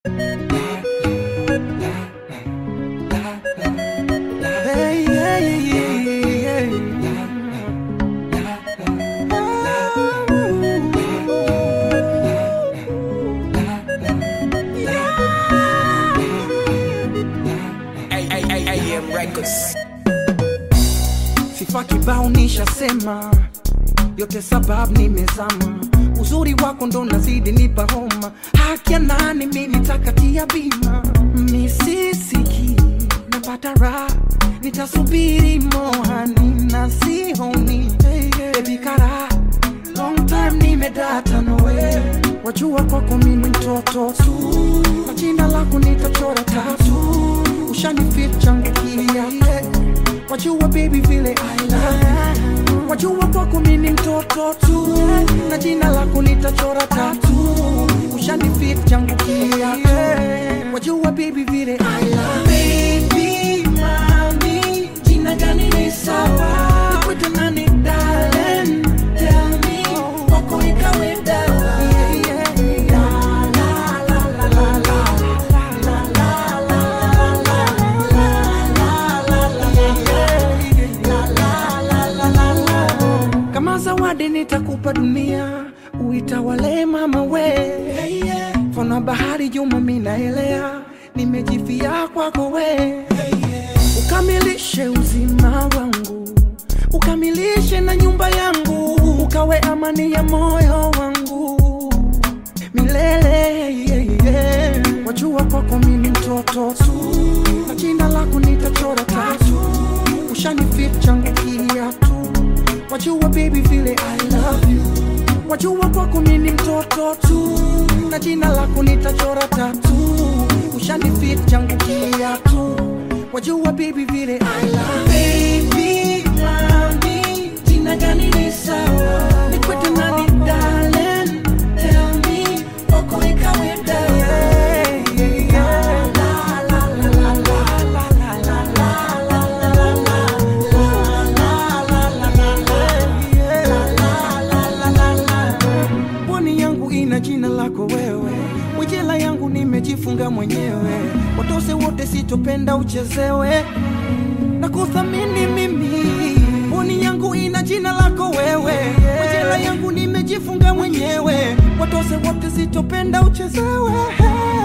Hey, yeah, yeah, yeah, AM Records. Sifa kibao nishasema, yote sababu nimezama. Uzuri wako ndo nazidi nipa homa, haki ya nani mi nitakatia bima. Misisiki napata raha, nitasubiri mohani na sihoni Baby kara, long time nimedata nowe, wajua kwako mimi mtoto tu, na jina lako nitachora tatu, ushanifit changu kia wajua baby vile I love you. wajua kwako mimi mtoto tu na jina lako nitachora tatu ushanifit changu kia wajua baby vile I love you. baby mami jina gani ni sawa nikwete nani darling tell me kwako ikawe dawa La, la, la, la, la, la. kama zawadi nitakupa dunia uitawale mama we fana bahari juma minaelea nimejifia kwako we ukamilishe uzima wangu ukamilishe na nyumba yangu ukawe amani ya moyo wangu milele yeah, yeah. wajua kwako mimi mtoto tu na jina lako nitachora tatu ushanifit changu kiatu wajua baby vile I love you wajua kwako mimi mtoto tu na jina lako nitachora tatu ushanifit changu kiatu wajua baby vile I love you. baby mami jina gani ni sawa nikwete nani darling tell me kwako ikawe dawa La, la, la, la, la, la, la, la, la, la, la, la. Pwani yangu ina jina lako wewe, mwijela yangu nimejifunga mwenyewe, watose wote sitopenda uchezewe na kuthamini mimi. Pwani yangu ina jina lako wewe, mwijela yangu nimejifunga mwenyewe, watose wote sitopenda uchezewe